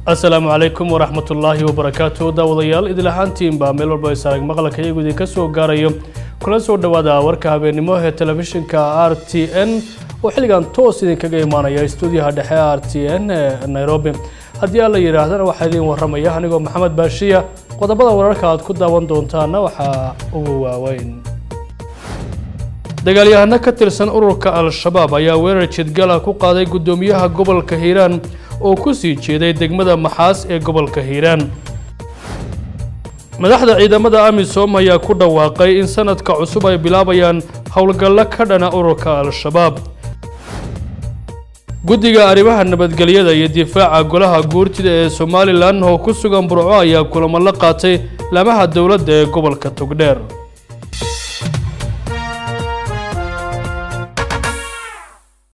asalaamu calaykum waraxmatullaahi wabarakaatu daawadayaal idil ahaantiinba meel walba isarag maqalka iyagu idinka soo gaarayo kula soo dhowaada warka habeennimo ee telefishinka r t n oo xilligan toos idinkaga imaanaya stuudiyaha dhexe r t n ee nairobi haddii aan la yidhaahdana waxaa idiin warramaya anigoo maxamed baashiya qodobada wararka aad ku daawan doontaana waxaa ugu waaweyn dagaalyahano ka tirsan ururka al-shabaab ayaa weerar jidgala ku qaaday guddoomiyaha gobolka hiiraan oo ku sii jeeday degmada maxaas ee gobolka hiiraan madaxda ciidamada amisom ayaa ku dhawaaqay in sanadka cusub ay bilaabayaan howlgallo ka dhana ururka al-shabaab guddiga arrimaha nabadgelyada iyo difaaca golaha guurtida ee somalilan oo ku sugan burco ayaa kulamo la qaatay lamaha dowladda ee gobolka togdheer